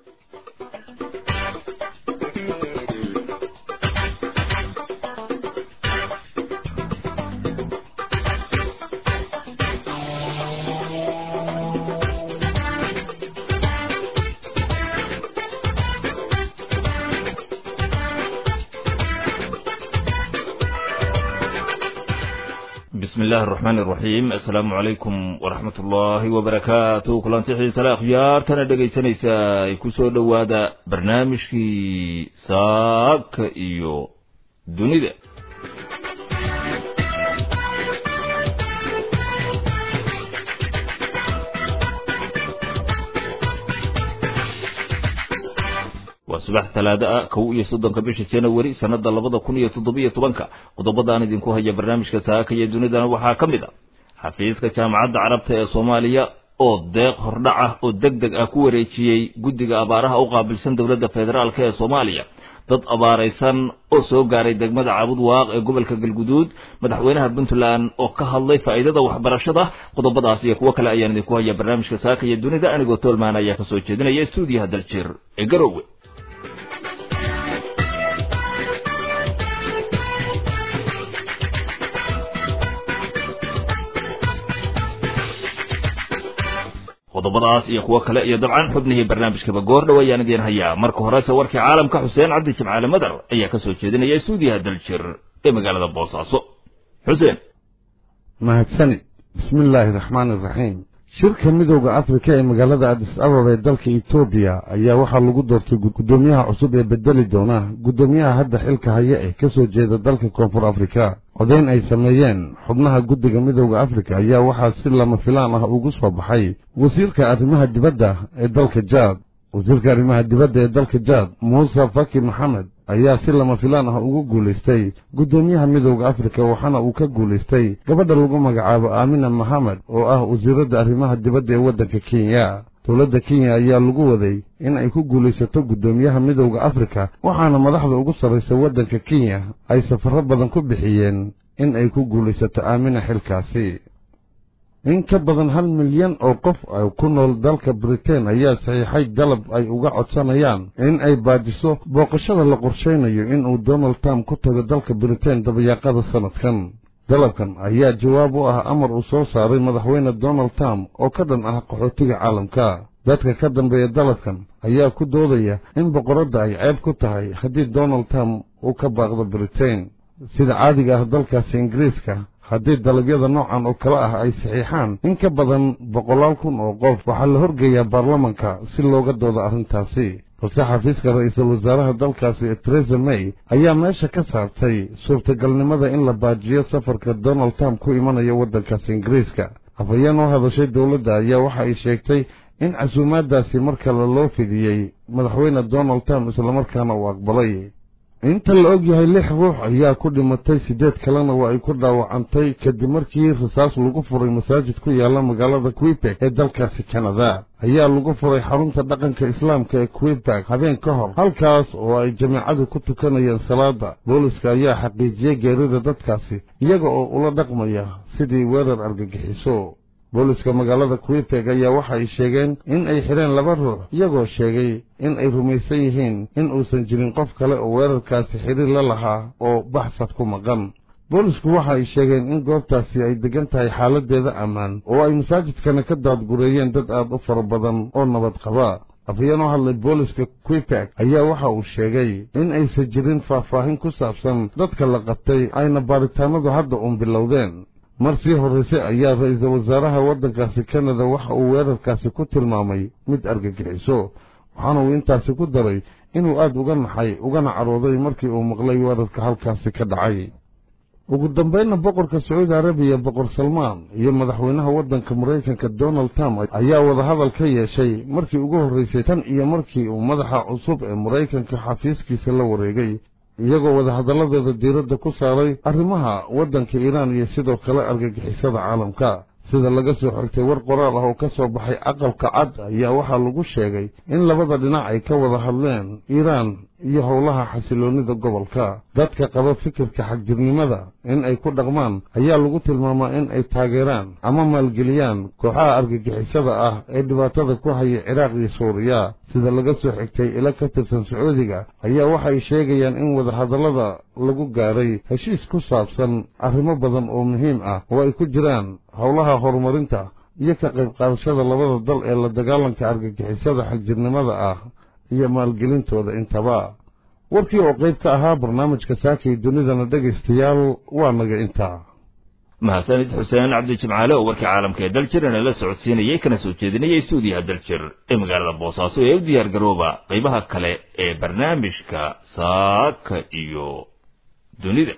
bismi illaahi araxmaan iraxiim assalaamu calaykum waraxmat ullaahi wabarakaatu kulanti xiisale akhyaartana dhegaysanaysa ay ku soo dhowaada barnaamijkii saaka iyo dunida waa subax talaado ah kow iyo soddonka bisha janawari sannada labada kun iyo toddobiyo tobanka qodobadaan idinku haya barnaamijka saaka iyo dunidana waxaa ka mid a xafiiska jaamacadda carabta ee soomaaliya oo deeq hordhac ah oo deg deg ah ku wareejiyey guddiga abaaraha u qaabilsan dowladda federaalk ee soomaaliya dad abaaraysan oo soo gaaray degmada caabud waaq ee gobolka galguduud madaxweynaha puntland oo ka hadlay faa'iidada waxbarashada qodobadaas iyo kuwo kale ayaan idinku haya barnaamijka saaka iyo dunida anigoo toolmaan ayaa kasoo jeedinaya stuudiyaha daljir ee garowe qodobadaas iyo kuwo kale iyo dabcan xubnihii barnaamijkaba goor dhow ayaan idiin hayaa marka horese warkii caalamka xuseen cabdi jimcaale madar ayaa ka soo jeedinaya stuudiyaha daljir ee magaalada boosaaso xuseen mahadsanid bismi illaahi raxmaani iraxiim shirka midowda afrika ee magaalada adis ababa ee dalka etoobiya ayaa waxaa lagu doortay guddoomiyaha cusub ee bedeli doona guddoomiyaha hadda xilka haya ee ka soo jeeda dalka koonfur afrika codayn ay sameeyeen xubnaha guddiga midowda afrika ayaa waxaa si lama filaan ah ugu soo baxay wasiirka arrimaha dibadda ee dalka jaad wasiirka arrimaha dibadda ee dalka jaad muuse faki maxamed ayaa si lama filaan ah ugu guulaystay guddoomiyaha midowda afrika waxaana uu ka guulaystay gabadha lagu magacaabo aamina maxamed oo ah wasiiradda arrimaha dibadda ee waddanka kenya dowladda kenya ayaa lagu waday in ay ku guulaysato guddoomiyaha midowda afrika waxaana madaxda ugu sarraysa waddanka kenya ay safarro badan ku bixiyeen in ay ku guulaysato aamina xilkaasi in ka badan hal milyan oo qof ku nool dalka britain ayaa saxiixay dalab ay uga codsanayaan in ay baajiso booqashada la qorshaynayo inuu donald trump ku tago dalka britain dabayaaqada sannadkan dalabkan ayaa jawaab u ah amar uu soo saaray madaxweyne donald trump oo ka dhan ah qaxootiga caalamka dadka ka dambeeya dalabkan ayaa ku doodaya in boqoradda ay ceeb ku tahay haddii donald trump uu ka baaqdo britain sida caadiga ah dalkaasi ingiriiska haddii dalabyada noocan oo kale ah ay saxiixaan in ka badan boqolaal kun oo qof waxaa la horgeeyaa baarlamanka si looga doodo arrintaasi balse xafiiska ra'iisul wasaaraha dalkaasi teresa may ayaa meesha ka saartay suurtagalnimada in la baajiyo safarka donald trump ku imanaya waddankaasi ingiriiska afhayeen oo hadashay dowladda ayaa waxa ay sheegtay in casuumaaddaasi mar kale loo fidiyey madaxweyne donald trump islamarkaana uu aqbalay inta la og yahay lix ruux ayaa ku dhimatay siddeed kalena waa ay ku dhaawacantay kadib markii rasaas lagu furay masaajid ku yaalla magaalada quebek ee dalkaasi kanada ayaa lagu furay xarunta dhaqanka islaamka ee quebek habeen ka hor halkaas oo ay jamaacadu ku tukanayeen salaada booliska ayaa xaqiijiyey geerida dadkaasi iyaga oo ula dhaqmaya sidii weerar argagixiso booliska magaalada quebek ayaa waxa ay sheegeen in ay xidheen laba ruux iyagoo sheegay in ay rumaysan yihiin in uusan jirin qof kale oo weerarkaasi xidhiir la lahaa oo baxsad ku maqan boolisku waxa ay sheegeen in goobtaasi ay degan tahay xaaladdeeda ammaan oo ay masaajidkana ka daadgureeyeen dad aad u fara badan oo nabad qaba afhayeen oo hadlay booliska quebek ayaa waxa uu sheegay in aysan jirin faahfaahin ku saabsan dadka la qabtay ayna baaritaanadu hadda uun bilowdeen mar sii horraysay ayaa ra'iisul wasaaraha waddankaasi kanada waxa uu weerarkaasi ku tilmaamay mid argagixiso waxaana uu intaasi ku daray inuu aad uga naxay ugana carooday markii uu maqlay weerarka halkaasi ka dhacay ugu dambaynna boqorka sacuudi arabiya boqor salmaan iyo madaxweynaha waddanka maraykanka donald trump ayaa wadahadal ka yeeshay markii ugu horraysay tan iyo markii uu madaxa cusub ee maraykanka xafiiskiisa la wareegay iyagoo wadahadalladeeda diiradda ku saaray arrimaha waddanka iiraan iyo sidoo kale argagixisada caalamka sida laga soo xigtay war qoraal ah oo ka soo baxay aqalka cad ayaa waxaa lagu sheegay in labada dhinac ay ka wada hadleen iiraan iyo howlaha xasiloonnida gobolka dadka qaba fikirka xagjirnimada in ay ku dhaqmaan ayaa lagu tilmaamaa in ay taageeraan ama maalgeliyaan kooxaha argagixisada ah ee dhibaatada ku haya ciraaq iyo suuriya sida laga soo xigtay ilo ka tirsan sacuudiga ayaa waxay sheegayaan in wadahadallada lagu gaaray heshiis ku saabsan arrimo badan oo muhiim ah oo ay ku jiraan howlaha horumarinta iyo ka qayb qaadashada labada dal ee la dagaalanka argagixisada xagjirnimada ah iyo maalgelintooda intaba warkii oo qayb ka ahaa barnaamijka saakay dunidana dhegaystayaal waa naga intaa mahadsanid xuseen cabdi jimcaale oo warkii caalamka ee daljirana la socodsiinayay kana soo jeedinaya stuudiyaha daljir ee magaalada boosaaso ee u diyaar garooba qaybaha kale ee barnaamijka saaka iyo dunida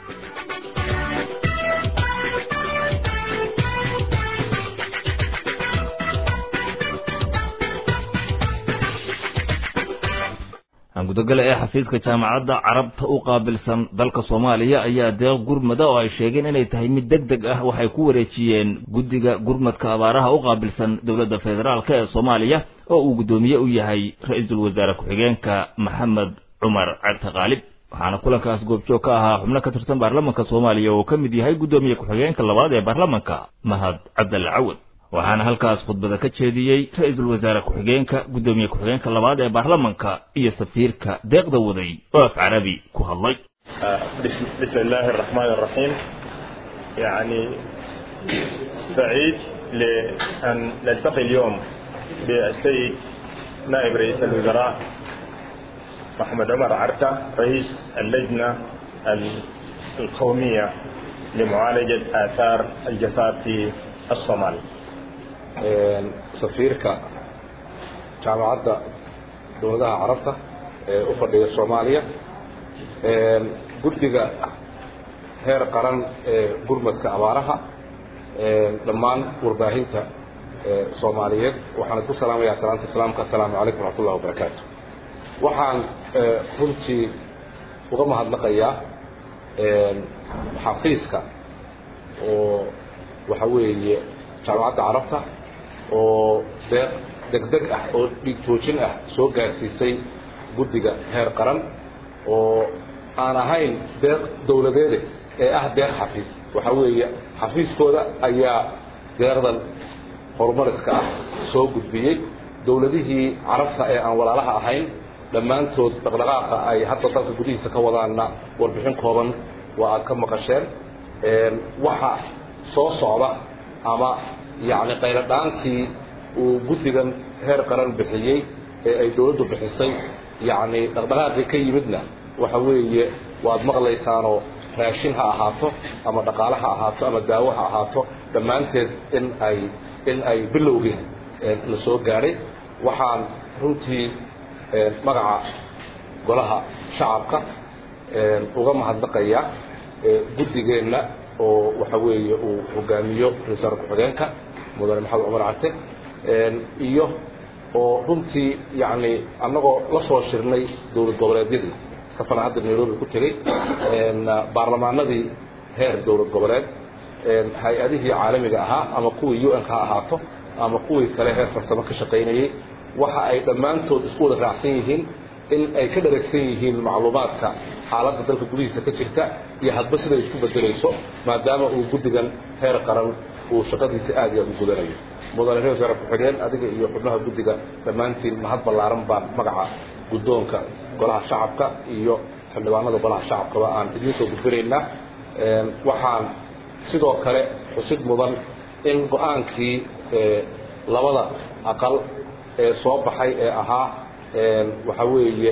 gudogale ee xafiiska jaamacadda carabta u qaabilsan dalka soomaaliya ayaa deeq gurmada oo ay sheegeen inay tahay mid deg deg ah waxay ku wareejiyeen guddiga gurmadka abaaraha u qaabilsan dowladda federaalk ee soomaaliya oo uu guddoomiye u yahay ra-iisul wasaare ku-xigeenka maxamed cumar cabdi qaalib waxaana kulankaas goobjoog ka ahaa xubno ka tirsan baarlamanka soomaaliya oo ka mid yahay guddoomiye ku-xigeenka labaad ee baarlamanka mahad cabdalle cawad waxaana halkaas khudbada ka jeediyey ra-iisul wasaare ku-xigeenka guddoomiye ku-xigeenka labaad ee baarlamanka iyo safiirka deeqda waday oo af carabi ku hadlay بسم الله الرحمن الرحيم يعني سعيد لأن نلتقي اليوم بالسيد نائب رئيس الوزراء محمد عمر عركة رئيس اللجنة القومية لمعالجة آثار الجفاف في الصومال safiirka jaamacadda dowladaha carabta ee u fadhiya soomaaliya guddiga heer qaran ee gurmadka abaaraha dhammaan warbaahinta soomaaliyeed waxaan ku salaamayaa salaanta islaamka assalaamu calaykum waraxmat ullahi wabarakaatu waxaan runtii uga mahadnaqayaa xafiiska oo waxa weeye jaamacadda carabta oo deeq degdeg ah oo dhiig joojin ah soo gaarsiisay guddiga heer qaran oo aan ahayn deeq dowladeede ee ah deeq xafiis waxaa weeye xafiiskooda ayaa deeqdan horumariska ah soo gudbiyey dowladihii carabta ee aan walaalaha ahayn dhammaantood dhaqdhaqaaqa ay hadda dalka gudihiisa ka wadaanna warbixin kooban waa aad ka maqasheen waxa soo socda ama yacni qayladhaantii uu guddigan heer qaran bixiyey ee ay dowladdu bixisay yacni dhaqdhaqaaqii ka yimidna waxa weeye waad maqlaysaanoo raashin ha ahaato ama dhaqaale ha ahaato ama daawo ha ahaato dhammaanteed in ay in ay bilowgii la soo gaadhay waxaan runtii magaca golaha shacabka uga mahadnaqayaa guddigeenna oo waxa weeye uu hogaamiyo ra-iisul ku-xigeenka mudane maxamed cumar carte iyo oo runtii yacni annagoo la soo shirnay dowlad goboleedyadii safana hadda nairobi ku tegey baarlamaanadii heer dowlad goboleed hay-adihii caalamiga ahaa ama kuwii u n ka ha ahaato ama kuwii kale heer farsamo ka shaqaynayey waxa ay dhammaantood isku wada raacsan yihiin in ay ka dharagsan yihiin macluumaadka xaaladda dalka gudihiisa ka jirta iyo hadba siday isku bedelayso maadaama uu guddigan heer qaran uu shaqadiisa aad iyo aad u gudanayo mudane reer wasaare ku-xigeen adiga iyo xubnaha guddiga dhammaantiin mahad ballaaran baan magaca guddoonka golaha shacabka iyo xildhibaanada golaha shacabkaba aan idiin soo gudbinaynaa waxaan sidoo kale xusid mudan in go-aankii labada aqal ee soo baxay ee ahaa waxaa weeye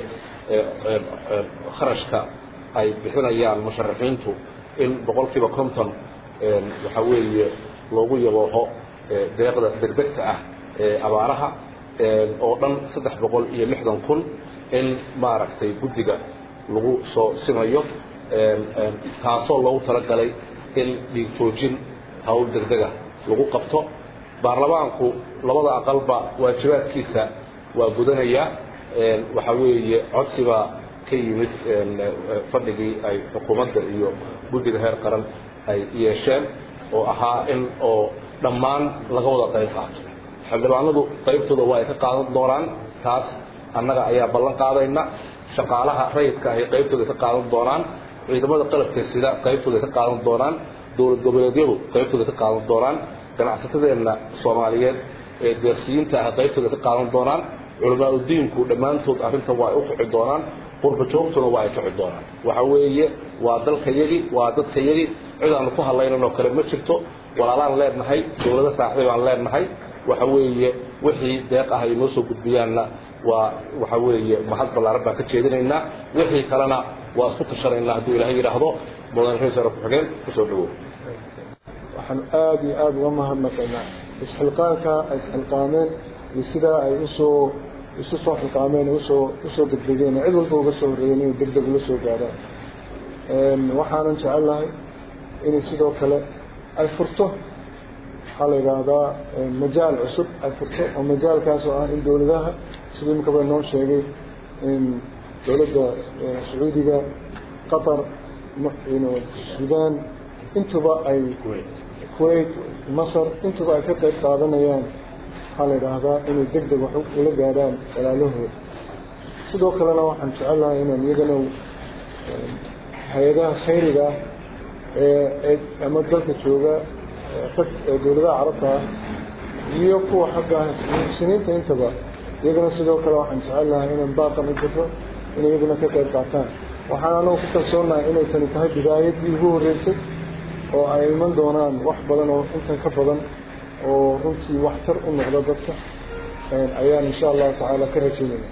kharashka ay bixinayaan musharaxiintu in boqol kiiba konton waxaa weeye loogu yabooho deeqda degdegta ah ee abaaraha oo dhan saddex boqol iyo lixdan kun in maaragtay guddiga lagu soo simayo taasoo loogu talagalay in dhiig joojin hawl degdega lagu qabto baarlamaanku labada aqalba waajibaadkiisa waa gudanayaa waxaa weeye codsibaa ka yimid fadhigii ay xukuumadda iyo guddiga heer qaran ay yeesheen oo ahaa in oo dhammaan laga wada qayb qaato xildhibaanadu qaybtooda waa ay ka qaadan doonaan taas annaga ayaa ballan qaadayna shaqaalaha rayidka ay qaybtooda ka qaadan doonaan ciidamada qalabka sida qaybtooda ka qaadan doonaan dowlad goboleedyadu qaybtooda ka qaadan doonaan ganacsatadeenna soomaaliyeed ee deeqsiyiinta ah qaybtooda ka qaadan doonaan culamaa udiinku dhammaantood arrintan waa ay u kici doonaan qurba joogtuna waa ay kici doonaan waxa weeye waa dalkayagii waa dadkayagii cid aanu ku hadlaynan oo kale ma jirto walaalaan leenahay dowlado saaxiibaan leenahay waxa weeye wixii deeq ah ay noo soo gudbiyaanna waa waxa weeye mahad ballaaran baan ka jeedinaynaa wixii kalena waa isku tashanaynaa hadduu ilaahay yidhaahdo mudan ra-isul ku-xigeen kusoo dhawow waxaan aada iyo aada uga mahadnaqaynaa isxilqaanka ay isxilqaameen iyo sidaa ay usoo isu soo xilqaameen usoo usoo degdegeen cid walba uga soo horreeyeen inay deg deg ula soo gaadhaan waxaanan jecellahay inay sidoo kale ay furto waxaa la yidhaahdaa majaal cusub ay furto oo majaalkaas oo ah in dowladaha sida imikaba noo sheegay in dowladda sacuudiga qatar suudaan intuba ay kuwait masar intuba ay ka qayb qaadanayaan waxaa la yidhaahdaa inay deg deg wax ula gaadhaan walaalahooda sidoo kalena waxaan jecellahay inaan iyagana hay-adaha khayriga ah ee ama dalka jooga dowladaha carabta ah iyo kuwa xagga muxsiniinta intaba iyagana sidoo kale waxaan jecellahay inaan baaqan u jirro inay iyaguna ka qayb qaataan waxaan anagu ku kalsoonahay inay tani tahay bidaayadii ugu horreysay oo ay iman doonaan wax badan oo intan ka badan oo runtii waxtar u noqda dadka ayaan insha allahu tacaala ka rajaynaya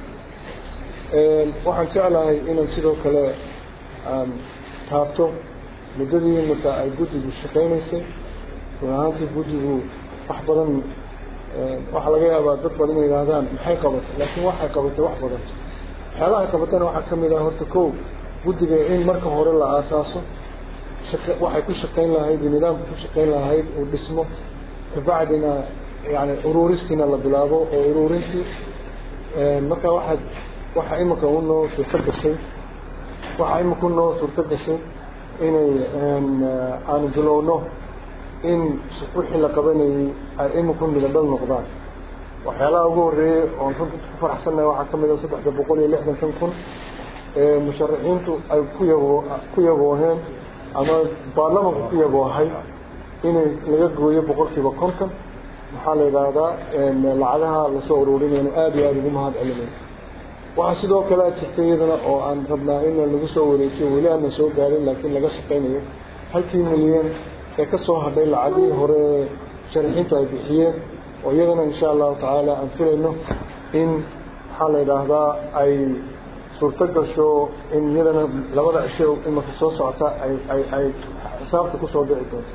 waxaan jeclahay inaan sidoo kale aan taabto muddadii imika ay guddigu shaqaynaysay run ahaantii guddigu wax badan waxaa laga yaabaa dad badan inay yidhaahdaan maxay qabatay laakiin waxay qabatay wax badan waxyaalahay qabatana waxaa ka mid ah horta kow guddiga in marka hore la aasaaso waxay ku shaqayn lahayd iyo nidaamka ku shaqayn lahayd uu dhismo kabacdina yani uruuristiina la bilaabo oo uruurintii marka waxaad waxaa imika unoo suurto gashay waxaa imika unoo suurto gashay inay aanu bilowno in wixii la qabanayay ay imika midadhal noqdaan waxyaalaha ugu horeeyey oon runta ku faraxsannahay waxaa ka mid a saddexda boqol iyo lixdankan kun ee musharaxiintu ay ku yabo ku yabooheen ama baarlamanku ku yaboohay inay laga gooyo boqolkiiba konton maxaa la yidhaahdaa lacagaha lasoo ururinayno aada iyo aada ugu mahad celinayno waxaa sidoo kale jirta iyadana oo aan rabnaa in lagu soo wareejiyo weli aanan soo gaarin laakiin laga shaqaynayo halkii milyan ee ka soo hadhay lacagihii hore sharaxiintu ay bixiyeen oo iyadana insha allahu tacaala aan filayno in maxaa la yidhaahdaa ay suurto gasho in iyadana labada cisho imaka soo socota ay ay ay xisaabta kusoo dhici doonto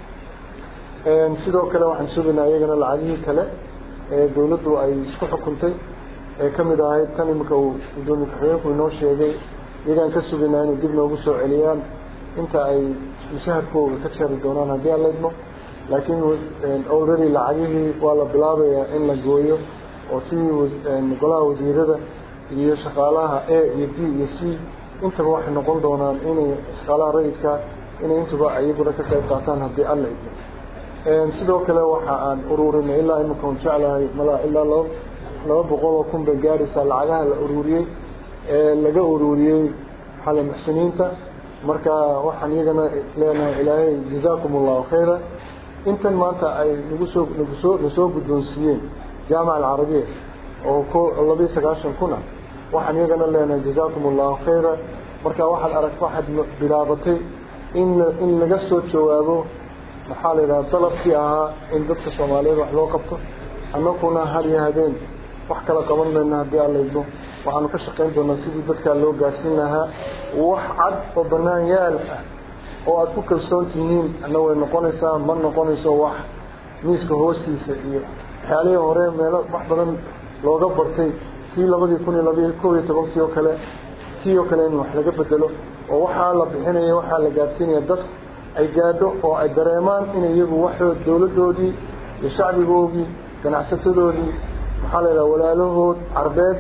sidoo kale waxaan sugaynaa iyagana lacagihii kale ee dowladdu ay isku xukuntay ee ka mid ahayd tan imika uu gudoomiye ku-xigeenku inoo sheegay iyagaan ka sugaynaa inay dib noogu soo celiyaan inta ay mushaharkooga ka jari doonaan haddii aan la idmo laakiin already lacagihii waa la bilaabayaa in la gooyo oo sidii golaha wasiirada iyo shaqaalaha a iyo b iyo c intaba waxay noqon doonaan inay shaqaalaha rayidka inay intuba iyaguna ka qayb qaataan haddii alla idmo sidoo kale waxa aan ururinay ilaa imika un jeclahay malaa ilaa laba laba boqol oo kun bay gaaraysaa lacagaha la ururiyey ee laga ururiyey xale muxsiniinta marka waxaan iyagana leenahay ilaahay jazaakum allahu khayra intan maanta ay nagu soo nagu soo nasoo guddoonsiiyeen jaamaca alcarabiya oo ko labiyo sagaashan kun ah waxaan iyagana leenahay jazaakum allahu khayra marka waxaad arag waxaad bilaabatay in in laga soo jawaabo maxaa la yidhaha dalabkii ahaa in dadka soomaaliyeed wax loo qabto annaguna har iyo habeen wax kala qaban mayna haddii aan laydno waxaanu ka shaqayn doonaa sidii dadkaa loo gaarsiin lahaa wax cad oo bannaan yaal ah oo aada ku kalsoon tihiin ana way noqonaysaa ma noqonayso wax miiska hoostiisa iyo waxyaalihii hore meelo wax badan looga bartay kii labadii kun iyo labiyo kob iyo tobankii oo kale kii oo kale in wax laga bedelo oo waxaa la bixinaya waxaa la gaarsiinaya dadku ay gaadho oo ay dareemaan inay iyagu waxood dowladdoodii iyo shacbigoodii ganacsatadoodii maxaa la yidhaha walaalahood carbeed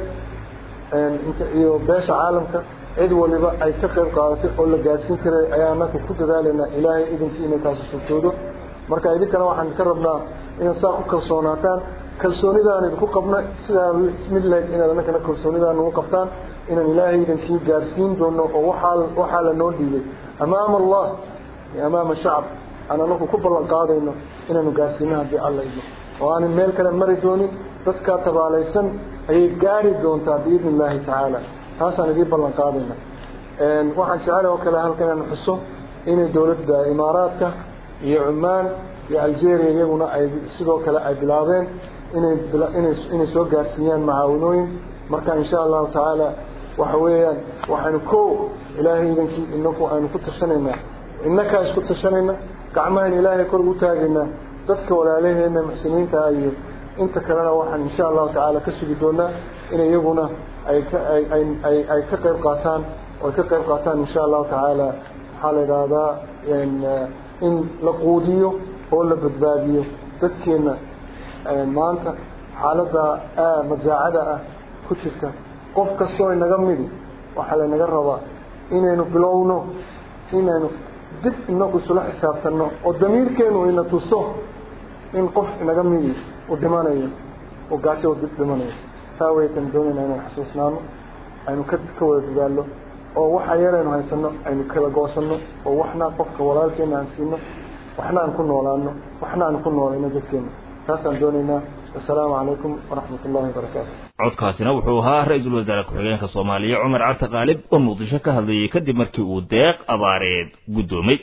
iyo beesha caalamka cid waliba ay ka qayb qaadatay oo la gaadhsiin karay ayaa anaka ku dadaalaynaa ilaahay idinkii inay taasi suurtoodo marka idinkana waxaan ka rabnaa inaad saa ku kalsoonaataan kalsoonidaan idinku qabna sidaa mid leeg inaad anakana kalsoonidaan ugu qabtaan inaan ilaahay idinkii gaarsiin doono oo waxaa waxaa la noo dhiibay amaama allah iyo amaama shacab aan anaku ku ballan qaadayno inaanu gaarsiino haddii alla idmo oo aanan meel kale mari doonin dadkaa tabaalaysan ayay gaari doontaa biidni illaahi tacaala taasaan idiin ballan qaadayna waxaan jecel oo kale halkan inaan xuso inay dowladda imaaraadka iyo cumaan iyo algeria iyaguna ay sidoo kale ay bilaabeen inay inay soo gaarsiiyaan macaawinooyin marka insha allahu tacaala waxa weeyaan waxaynu ko ilaahay idankii inaku aynu ku tashanaynaa inakaa isku tashanayna gacmahan ilaahay kor ugu taagaynaa dadka walaalaheena muxsiniinta iyo inta kalena waxaan insha allahu tacaala ka sugi doonaa in iyaguna ay ka ay ay ka qayb qaataan oo ay ka qayb qaataan insha allahu tacaala waxaa la idhaahdaa in la quudiyo oo la badbaadiyo dadkeena maanta xaaladda majaacada ah ku jirta qof kastoo inaga midi waxaa laynaga rabaa inaynu bilowno inaynu dib inagu isula xisaabtanno oo damiirkeenu ina tuso in qof inaga midi uu dhimanayo oo gaajo u dib dhimanayo taa waytan doonayna inaan xasuusnaano aynu ka ka wada dadaalno oo waxa yaraynu haysano aynu kala goosanno oo waxna qofka walaalkeena aan siino waxna aan ku noolaano waxna aan ku noolayno dadkeena taasaan doonaynaa assalaamu calaykum waraxmat ullahi wabarakaatu codkaasina wuxuu ahaa ra-iisul wasaare ku-xigeenka soomaaliya cumar carte qaalib oo muqdisho ka hadlayay kadib markii uu deeq abaareed guddoomay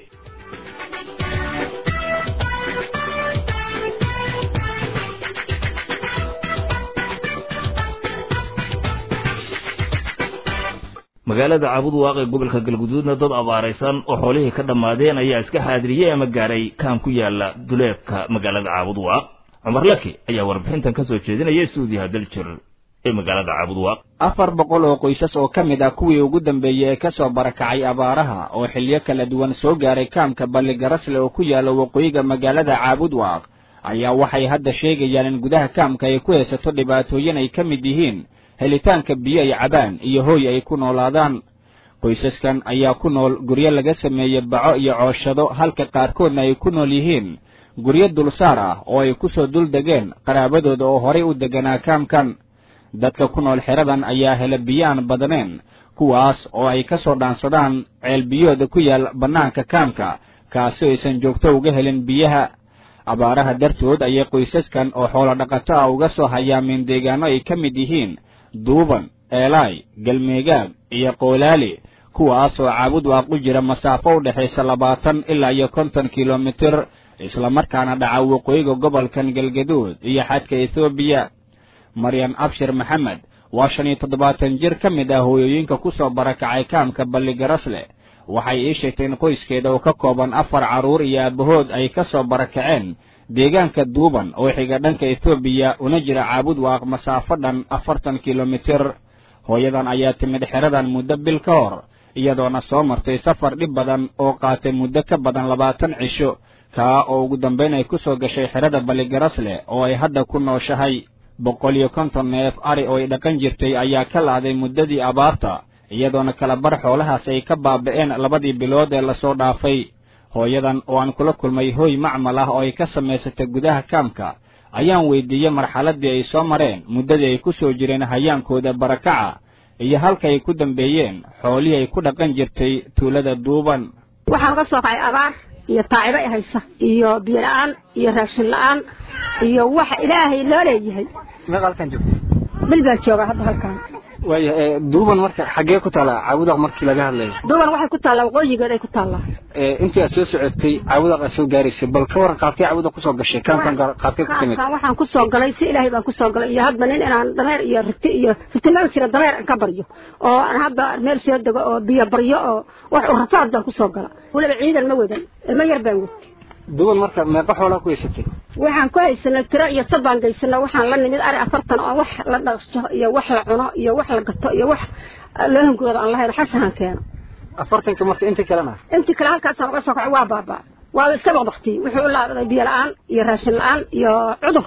magaalada caabud waaqee gobolka galguduudna dad abaaraysan oo xoolihii ka dhammaadeen ayaa iska xaadiriyey ama gaaray kaan ku yaala duleedka magaalada caabud waaq cumar laki ayaa warbixintan ka soo jeedinaya stuudiyaha daljir ee magaalada caabud waaq afar boqol oo qoysas oo ka mid ah kuwii ugu dambeeyey ee ka soo barakacay abaaraha oo xilyo kala duwan soo gaaray kaamka balligarasle oo ku yaala waqooyiga magaalada caabud waaq ayaa waxay hadda sheegayaan in gudaha kaamka ay ku haysato dhibaatooyin ay ka mid yihiin helitaanka biyo ay cabaan iyo hooy ay ku noolaadaan qoysaskan ayaa ku nool guryo laga sameeyey baco iyo cooshado halka qaarkoodna ay ku nool yihiin guryo dulsaar ah oo ay ku soo dul degeen qaraabadooda oo horay u deganaa kaamkan dadka ku nool xeradan ayaa hela biyo aan badnayn kuwaas oo ay ka soo dhaansadaan ceelbiyooda ku yaal bannaanka kaamka kaasi aysan joogto uga helin biyaha abaaraha dartood ayay qoysaskan oo xoolo dhaqato ah uga soo hayaameen deegaano ay ka mid yihiin duuban eelaay galmeegaag iyo qoolaali kuwaas oo caabud waaq u jira masaafo u dhexaysa labaatan ilaa iyo konton kilomitir islamarkaana dhaca waqooyiga gobolkan galgaduud iyo xadka ethoobiya maryan abshir maxamed waa shan iyo toddobaatan jir ka mid ah hooyooyinka ku soo barakacay kaamka balligarasle waxay ii sheegtay in qoyskeeda oo ka kooban afar carruur iyo aabahood ay ka soo barakaceen deegaanka duuban oo xiga dhanka ethoobiya una jira caabud waaq masaafo dhan afartan kilomitir hooyadan ayaa timid xeradan muddo bil ka hor iyadoona soo martay safar dhib badan oo qaatay muddo ka badan labaatan cisho kaa oo ugu dambayn ay ku soo gashay xerada balligarasle oo ay hadda ku nooshahay boqol iyo konton neef ari oo ay dhaqan jirtay ayaa ka laaday muddadii abaarta iyadoona kala bar xoolahaas ay ka baaba'een labadii bilood ee lasoo dhaafay hooyadan oo aan kula kulmay hooy macmal ah oo ay ka samaysatay gudaha kaamka ayaan weydiiyey marxaladdii ay soo mareen muddadii ay ku soo jireen hayaankooda barakaca iyo halka ay ku dambeeyeen xoolihii ay ku dhaqan jirtay tuulada duuban waxaan uga soo kacay abaar iyo taacibo i haysa iyo biyo la-aan iyo raashin la-aan iyo waxa ilaahay loo leeyahay meeqa halkan joogta bil baan joogaa hadda halkaan waaya duuban marka xaggee ku taallaa caawudaq markii laga hadlayo duuban waxay ku taallaa waqooyigeed ay ku taallaa intii aad soo socotay caawudaq aad soo gaaraysay bal ka waran qaabkee caawudaq kusoo gashay kaamkan qaabkee ku timid kaamkaan waxaan ku soo galay si ilaahay baan ku soo galay iyo hadba nin inaan dameer iyo rigti iyo rigti meel jira dameer aan ka baryo oo aan hadda meel soo dego oo biyo baryo oo wax u rafaad baan ku soo gala weliba ciidan ma wadan ilmo yar baan wad duuban marka meeqa xoolaa ku haysatay waxaan ku haysanay tiro iyo sabaan gaysana waxaan la nimid ari afartan oo wax la dhaqso iyo wax la cuno iyo wax la gato iyo wax loo hungurooda aan lahayn xashahan keeno afartanka marka inta kalena intii kale halkaasaan uga soo kacay waa baabaa waa iska baqbaqtiyey wuxuu u laabaday biyo la-aan iyo raashin la-aan iyo cudur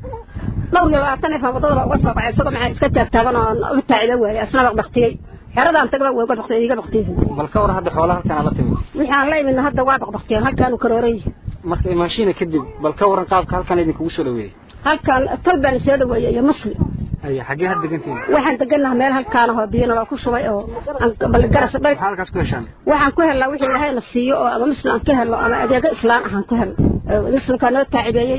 dhowr iyo labaatan neef aan wadadaba uga soo kacay isagoo maxaa iska taagtaaban oo u taaciba waayay asna baqbaqtiyey xeradaan tagaba waa uga baqtiyey iga baqtiyey bal ka waran hadda xoolaha halkan la timid wixii aan la imidna hadda waa baqbaqtiyeen halkaanu karooray marka imaashiina kadib bal ka waran qaabka halkan idinkugu soo dhaweeyey halkan tol baan soo dhaweeyey iyo muslim aya xaggee had degantiin waxaan degannaha meel halkaan oo biyo naloo ku shubay oo balgaras maxaa halkaas ku heshaan waxaan ku helnaa wixii ilaahay na siiyo oo ama muslim aan ka helno ama adeego islaan ahaan ku helno muslimkaa noo taacibeeyey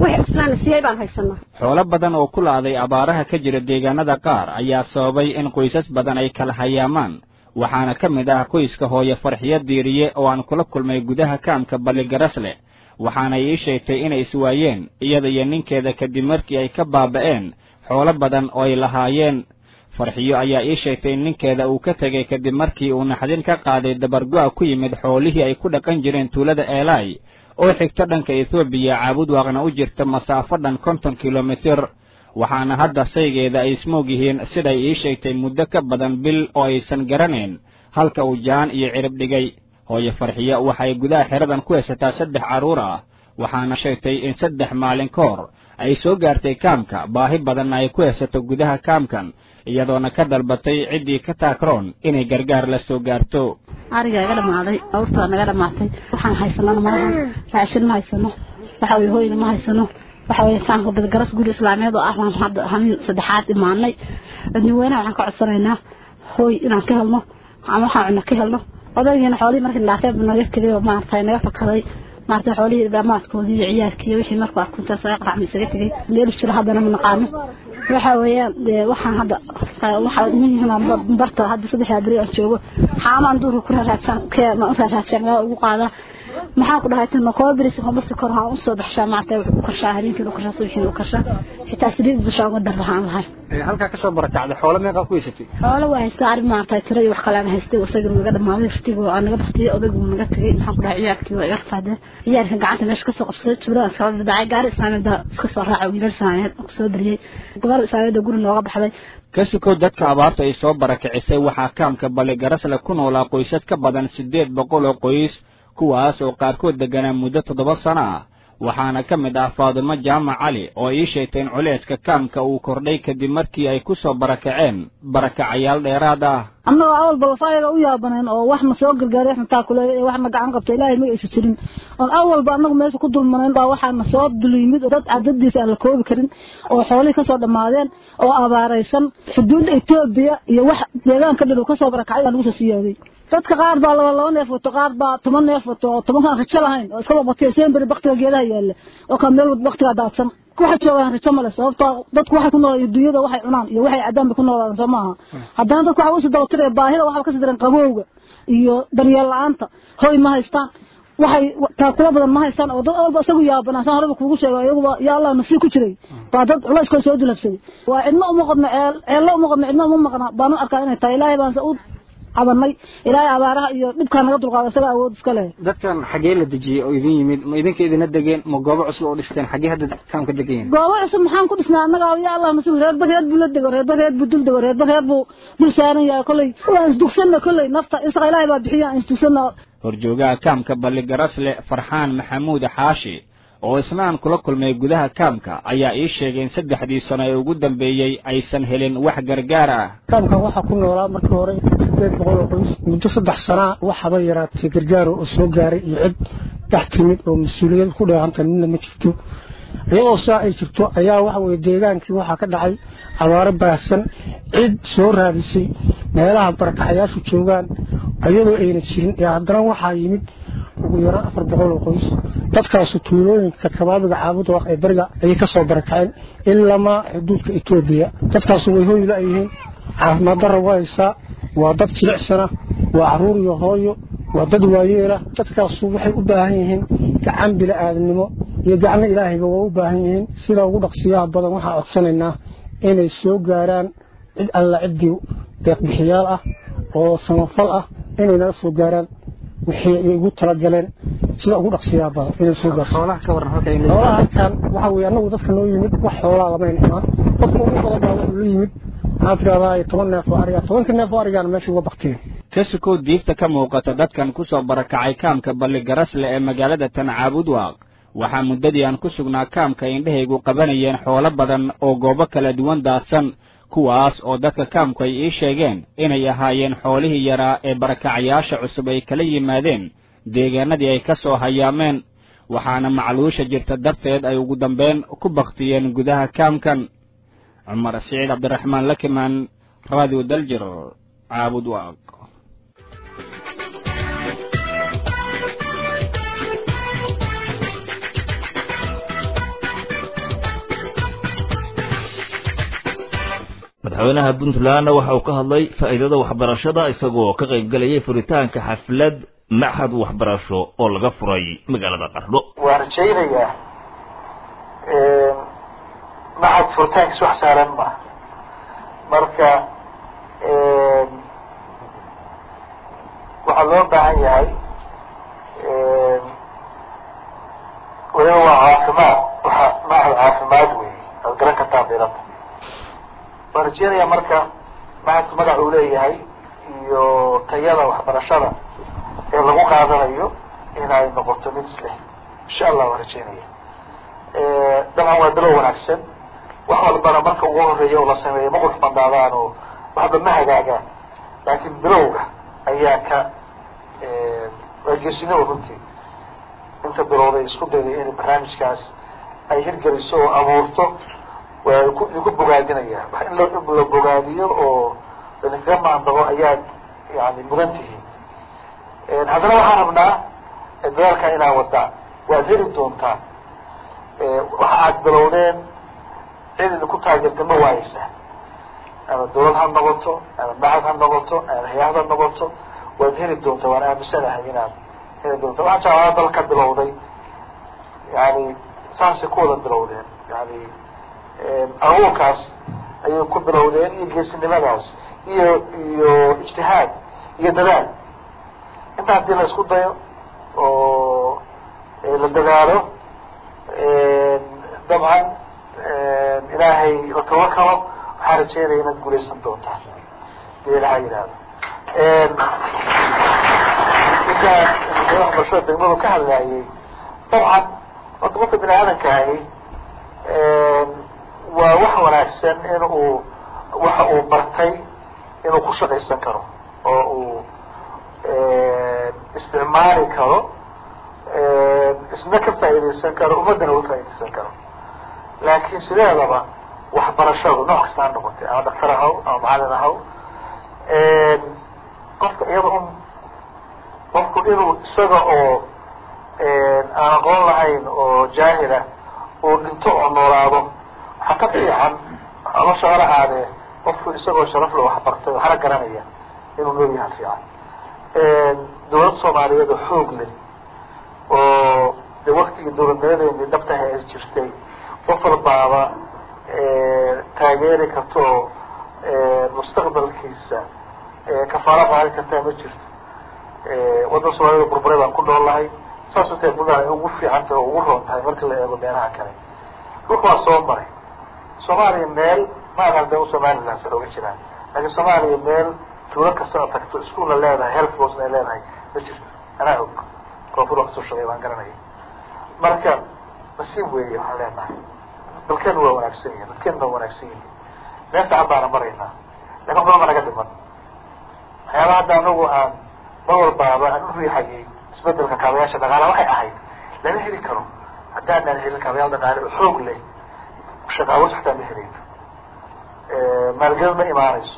wixii islaana siiyey baan haysanaa xoolo badan oo ku la'day abaaraha ka jira deegaanada qaar ayaa sababay in qoysas badan ay kala hayaamaan waxaana ka mid ah qoyska hooye farxiyo diiriye oo aan kula kulmay gudaha kaamka balligarasle waxaana ii sheegtay inay iswaayeen iyada iyo ninkeeda kadib markii ay ka baaba'een xoolo badan oo ay lahaayeen farxiyo ayaa ii sheegtay in ninkeeda uu ka tegay kadib markii uu naxdin ka qaaday dabargo'a ku yimid xoolihii ay ku dhaqan jireen tuulada eelaay oo xigto dhanka etoobiya caabudwaaqna u jirta masaafo dhan konton kilomitir waxaana hadda saygeeda ay ismoog yihiin siday ii sheegtay muddo ka badan bil oo aysan garanayn halka uu jaan iyo cirib dhigay hooye farxiyo waxay gudaha xeradan ku haysataa saddex carruur ah waxaana sheegtay in saddex maalin ka hor ay soo gaartay kaamka baahi badanna ay ku haysato gudaha kaamkan iyadoona ka dalbatay ciddii ka taakroon inay gargaar la soo gaarto ariga iga dhamaaday awrtaa naga dhamaatay waxaan haysanana malaha raashin ma haysano waxa weye hoyna ma haysano waxa weye kaanka badgaras guri islaameed oo ah baan hadda hanin saddexaad imaanay dadweynaha waxaan ka codsanaynaa hooy inaan ka helno ama waxaan cunno ka helno odaygiina xoolihii markii dhaafeeb naga tegay oo maaragtay naga fakaday maaragtay xoolihii dhamaadkoodii iyo ciyaarkii iyo wixii markuu arkuntaas aga qaracmi isaga tegay meel jiro haddana ma naqaano waxa weeyaan dee waxaan hadda waxaa iman barta hadda saddexdaa beri aan joogo xaamaan duurka ku raaraadsan ma u raaraadsan gaa ugu qaadaa maxaan ku dhahay tan kooba beris hombasi kor waxaan usoo baxshaa maaragtay wuxuu u karshaa habeenkii u karshaa subaxii u karshaa xitaa saliid dushaa uga dar waxaan lahay halkaa kasoo barakacday xoolo meeqaa ku haysatay xoolo waa haystaa arrin maaragtay tiro iyo wax kale aan haystay isagana naga dhamaaday rtiga aan naga baktiyey odaygu naga tegay maxaan ku dhahay ciyaarkii waa iga rafaadeen ciyaarkan gacanta meesha kasoo qabsaday tuulada kala dhadhacay gaari islaameed iska soo raacay wiilal islaameed kusoo dariyey gabar islaameed guri nooga baxday ka sukow dadka abaartu ay soo barakicisay waxaa kaamka balligarasle ku noolaa qoysas ka badan siddeed boqol oo qoys kuwaas oo qaarkood degganaa muddo toddoba sano ah waxaana ka mid ah faadimo jaamac cali oo ii sheegtay in culayska kaamka uu kordhay kadib markii ay ku soo barakaceen barakacayaal dheeraad ah annagoo awal balafaayaga u yaabaneen oo wax na soo gargaaray wax na taakuleeya ee wax na gacan qabta ilaahay ma aysa jirin oon awalba annagu meesha ku dulmanayn baa waxaa na soo dul yimid oo dad cadadiisa aan la koobi karin oo xoolihii kasoo dhammaadeen oo abaaraysan xuduudda etoobiya iyo wax deegaanka dhan uu kasoo barakacay baa nagu soo siyaaday dadka qaar baa laba laba neef wato qaar baa toban neef wato oo tobankaan rajo lahayn oo iska babatay seenberi baktiga geedaha yaalla oo kaa meel baktigaa daadsan waxay joogaan rajo male sababtoo dadku waxay ku noolaayeen dunyada waxay cunaan iyo waxay cadaan bay ku noolaadaan soo maaha haddana dadku waxa usii daba tiraya baahida waxba kasii daran qabowga iyo daryeel la-aanta hoy ma haystaan waxay taakula badan ma haystaan oo dad walba isagu yaabanaa saan horeba kuugu sheego iyaguba yaa allah nafsii ku jiray baa dad culayskoo soo dulabsaday waa cidna uma qodno ceel ceello uma qodno cidna uma maqna baanu arkaa inay tahay ilaahay baan u cabanay ilaahay abaaraha iyo dhibkaa naga dulqaada isaga awood iska leh dadkan xaggee la dejiyey oo idin yimid ma idinka idina degeen ma goobo cusub oo dhisteen xaggee hadda kaamka degan yihiin goobo cusub maxaan ku dhisnaa annaga ya allah nasiib reerba reer buu la dego reerba reer buu dul dego reerba reer buu dul saaran yahay kolley waan isdugsanna kolley nafta isaga ilaahay baa bixiya aan isdugsanna horjoogaha kaamka balligarasle farxaan maxamuud xaashi oo isna aan kula kulmay gudaha kaamka ayaa ii sheegay in saddexdii sano ee ugu dambeeyey aysan helin wax gargaar ah kaamkan waxaa ku noolaa markii hore sideed boqol oo qoys muddo saddex sanaa waxaba yaraatay gargaar oo soo gaaray iyo cid dhex timid oo mas-uuliyad ku dheehanta midna ma jirto iyadoo saa ay jirto ayaa waxa weye deegaankii waxaa ka dhacay abaaro baahsan cid soo raadisay meelaha barakacayaashu joogaan iyadoo ayna jirin ee haddana waxaa yimid ugu yaraan afar boqol oo qoys dadkaasu tuulooyinka kabaabiga caabuda ee beriga ayay ka soo barakaceen ilamaa xuduudka etoobiya dadkaasu way hoyla yihiin caafimaad darra waa haysaa waa dad jilicsana waa caruur iyo hooyo waa dad waayeela dadkaasu waxay u baahan yihiin gacan bili-aadamnimo iyo gacno ilaahayba waa u baahan yihiin sida ugu dhaqsiyaha badan waxaa codsanaynaa inay soo gaaraan cid alla ciddii deeqbixiyaal ah oo samafal ah inay naga soo gaaraan wixii ay ugu talagaleen sida ugu dhaqsiyaa badan inay soo gaarto xoolaha ka waran halka xoolaha halkan waxa weeye annagu dadka noo yimid wax xoolaa lamayn imaan dadka ugu badan baa wuxuu la yimid maxaa tidhahdaa toban neef oo ariga tobanka neef oo arigaana meesha uga bakteen ka sukow diifta ka muuqata dadkan ku soo barakacay kaamka balligarasle ee magaalada tancaabudwaaq waxaa muddadii aan ku sugnaa kaamka indhahaygu qabanayeen xoolo badan oo goobo kala duwan daadsan kuwaas oo dadka kaamku ay ii sheegeen inay ahaayeen xoolihii yaraa ee barakacayaasha cusub ay kala yimaadeen deegaanadii ay ka soo hayaameen waxaana macluusha jirta darteed ay ugu dambeyn ku baktiyeen gudaha kaamkan cumar siciid cabdiraxmaan lakimaan radio daljir caabud waaq madaxweynaha puntlandna waxa uu ka hadlay faa'iidada waxbarashada isagoo ka qayb galayay furitaanka xaflad maxad waxbarasho oo laga furay magaalada qardho waan rajaynayaa maxad furitaankiis wax saaran ma marka waxaa loo baahan yahay weliba waa caafimaad waa maxad caafimaad wey aad garan kartaa dirada waan rajeynayaa marka maxadku magac uu leeyahay iyo tayada waxbarashada ee lagu qaadanayo inay noqoto mid isleh insha allah waan rajeynaya dabcan waa bilow wanaagsan wax walbana marka ugu horeeya oo la sameeyo ma qurux bandaadaan oo waxba ma hagaagaan laakiin bilowga ayaa ka waa geesinimo runtii inta bilowday isku dayday inay barnaamijkaas ay hirgeliso oo abuurto waa ku idinku bogaadinaya wax in la la bogaadiyo oo idinkaga maandabo ayaad yani mudan tihiin haddana waxaan rabnaa dadaalkaa inaad wadaan waad heli doontaan waxa aad bilowdeen cid idinku taageerta ma waayeysaa ama dawlad ha noqoto ama macad ha noqoto ama hay-ad ha noqoto waad heli doontaa waan aaminsanahay inaad heli doonta waxaa jaamacada dalka bilowday yani saasay ku wada bilowdeen yani abuurkaas ayay ku bilowdeen iyo geesinimadaas iyo iyo ijtihaad iyo dadaal inta haddii la isku dayo oo la dadaalo dabcan ilaahay la tawakalo waxaa rajeynaya inaad guulaysan doontaan dee ilaha yihahdo ninkaa waxbarashada degmadu ka hadlaayay dabcan horta qofka bini aadanka ahi waa wax wanaagsan in uu waxa uu bartay inuu ku shaqaysan karo oo uu isticmaali karo isna ka faa'iidaysan karo ummaddana uga faa'iidaysan karo laakiin sideedaba waxbarashadu nooc kasta ha noqotay ama daktar ahaw ama macalin ahaw qofka iyada un qofku inuu isaga oo aan aqoon lahayn oo jaahila uu dhinto oo noolaado waxaa ka fiican nolosha hora aadee qofku isagoo sharafle waxbartay waxna garanaya inuu nool yaha fiican dawlad soomaaliyeed oo xoog leh oo de waktigii dawladnimadeeni dhabtaha ay jirtay qof walbaaba taageeri karta oo mustaqbalkiisa kafaalo qaadi kartaa ma jirto waddan soomaaliyada burburay baan ku nool lahay saas utee buntland ay ugu fiican tahay oo ugu roon tahay marka la eego meelaha kale dhulka waa soo maray soomaaliya meel ma adan de u somaliland san oga jiraan laakiin soomaaliya meel tuulo kasta oo tagto iskuolna leedahay health forcena ay leedahay ma jirto anaa og koonfur waa kasoo shaqeey baan garanaya marka nasiib weeye waxaan leenahay dalkeenu waa wanaagsan yihin dadkeenu waa wanaagsan yihin meel fiican baana maraynaa lakin wax badan ba naga dhiman waxyaaba hadda anagu aan mar walbaaba aan u riixayay isbedelka kaabayaasha dhaqaala waxay ahayd lama heli karo haddaanaan helin kaabayaal dhaqaale oo xoog leh shaqaawo xataa ma helayno maalgelin ma imaanayso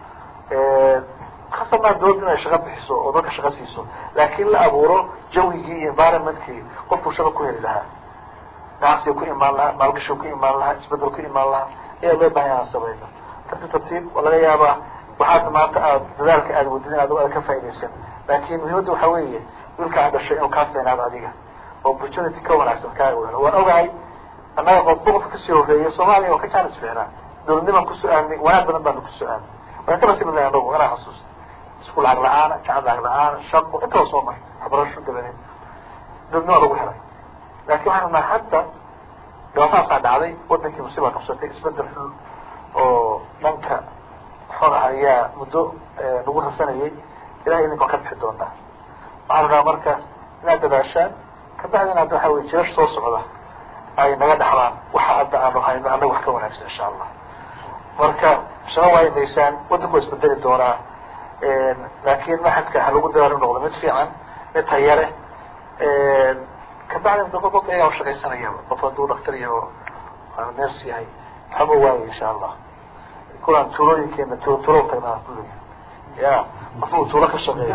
khasab maa dawladda inay shaqo bixiso oo dadka shaqo siiso laakin la abuuro jawigii iyo environmentkii qofkuu shaqo ku heli lahaa ganacsiga ku imaan lahaa maalgashiga ku imaan lahaa isbedel ku imaan lahaa ayaa loo bahan inaan samayno tartiib tartiib waa laga yaabaa waxaad maanta aad dadaalka aad wadid inaad aad ka faaidaysan laakin muhiimadda waxaa weeye wiilka aad dhashay inuu kaa feenaado adiga opportunity ka wanaagsan kaaga wehelo waan ogahay annaga qof qofka kasii horeeya soomaaliya waa ka jaanis fiicnaa dawladnimaan ku su-aanay wanaag badan baanu ku su-aanay waan ka nasiib lahay anagu anaa xasuusta isku lacag la-aana jacab lacag la-aana shaqo intaba soo maray waxbarasho dabadeed dawladnima lagu helay laakin waxaan rabnaa hadda dhibaatadaasaa dhacday wadankii musiibaa qabsatay isbedel xun oo dhanka xun ah ayaa muddo nagu rasanayay ilahay idinka waa ka bixi doonaa waxaan rabnaa marka inaad dadaashaan kabacdina hadda waxa wey jirash soo socda ay naga dhaxlaan waxa hadda aanu hayno annaga wax ka wanaagsan insha allah marka shaqo waa imaysaan waddanku waa isbedeli doonaa laakin maxadka ha lagu dadaalo noqdo mid fiican mid tayare kabacdina daba qof ayaa ushaqaysanayaba qof hadduu daktar yaho ners yahay waxama waaye insha allah kulaan tuulooyinkeena tu tulo tagnaa kulliga ya qof uu tuulo ka shaqeeyo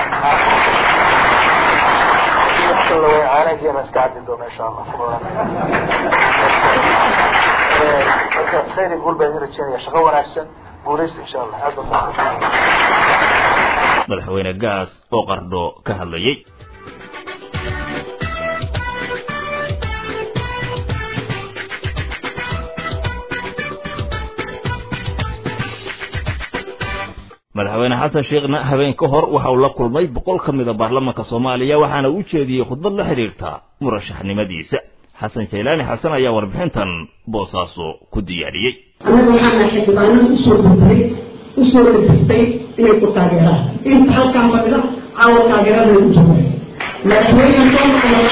caanageena iska caddi doona insha allah marka khayri guul baan idin rajeynaya shaqo wanaagsan guulaysta insha allah aad baa madaxweyne gaas oo qardho ka hadlayey madaxweyne xasan sheekhna habeen ka hor waxa uu la kulmay boqol ka mida baarlamaanka soomaaliya waxaana uu jeediyey khudbad la xidhiirta murashaxnimadiisa xasan jaylaani xasan ayaa warbixintan boosaaso ku diyaariyey anaga waxaana xildhibaanada usoo gurtay usoo dhadistay inay ku taageeraan inta halkaan fadhida caawa taageerada u jooga madaxweyne soo noqon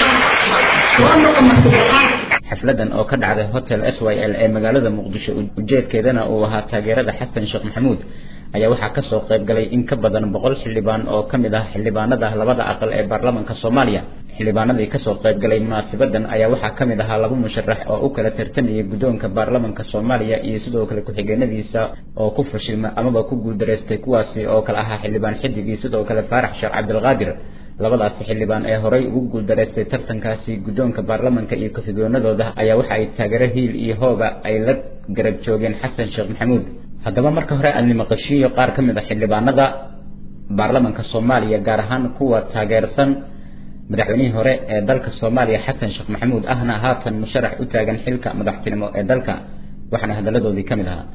soo noqon martigaxaad xafladan oo ka dhacday hotel s y l ee magaalada muqdisho ujeedkeedana uu ahaa taageerada xasan sheekh maxamuud ayaa waxaa kasoo qayb galay in ka badan boqol xildhibaan oo ka mid ah xildhibaanada labada aqal ee baarlamaanka soomaaliya xildhibaanadii kasoo qayb galay munaasibadan ayaa waxaa ka mid ahaa laba musharax oo u kala tartamayay guddoonka baarlamaanka soomaaliya iyo sidoo kale ku-xigeenadiisa oo ku fashilma amaba ku guuldareystay kuwaasi oo kale ahaa xildhibaan xidig iyo sidoo kale faarax sheekh cabdilqaadir labadaasi xildhibaan ee horay ugu guuldareystay tartankaasi guddoonka baarlamaanka iyo ku-xigeenadooda ayaa waxa ay taageero hiil iyo hooba ay la garab joogeen xasan sheekh maxamuud haddaba marka hore aan nimaqashiiyo qaar ka mid a xildhibaanada baarlamaanka soomaaliya gaar ahaan kuwa taageersan madaxweynihii hore ee dalka soomaaliya xasan sheekh maxamuud ahna haatan musharax u taagan xilka madaxtinimo ee dalka waxaana hadaladoodii ka mid ahaa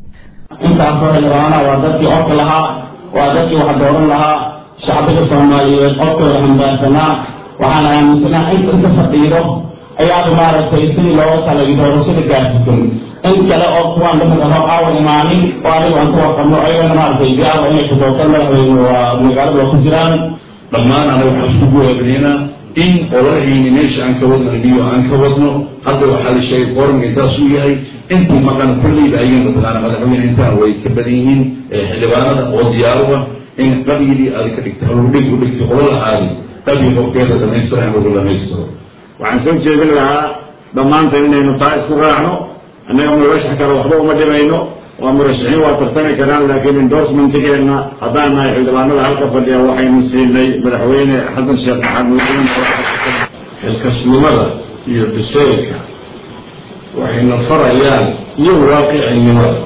intaasoo xildhibaana waa dadkii codka lahaa waa dadkii wax dooran lahaa shacbiga soomaaliyeed codkooda xambaarsanaa waxaan aaminsanaa inta inta fadhiido ayaaba maaragtay sidii looga talay doorashada gaarsiisan in kale oo kuwaan dhexdhexo aawa imaanin oo anigu aan ku warqabno ayagana maaragtay diyaaba inay ku doortaan madaxweyne waa magaalada waa ku jiraan dhammaan anaga waxaan iskugu eegnaynaa in olahayni meesha aan ka wadno iniyo aan ka wadno hadda waxaa la sheegay qoranka intaas uu yahay intii maqan kulleyba ayaga mataqaana madaxweyne intaan way ka badan yihiin xildhibaanada oo diyaaruba in qabyigii aad ka dhigtay howdhig u dhigtay qolo lahaadi qabyi hoggeeda dhamaystira in lagu dhamaystiro waxaan soo jeedin lahaa dhammaantan inaynu taa isku raacno annaga murashax kale waxba uma dhimayno waa murashaxiin waa tartami karaan laakiin endorsementigeena haddaan nahay xildhibaanada halka fadhiya waxaynu siinay madaxweyne xasan sheekh maxamuud xilkasnimada iyo biseylka waxayna farayaan iyo waaqicinimada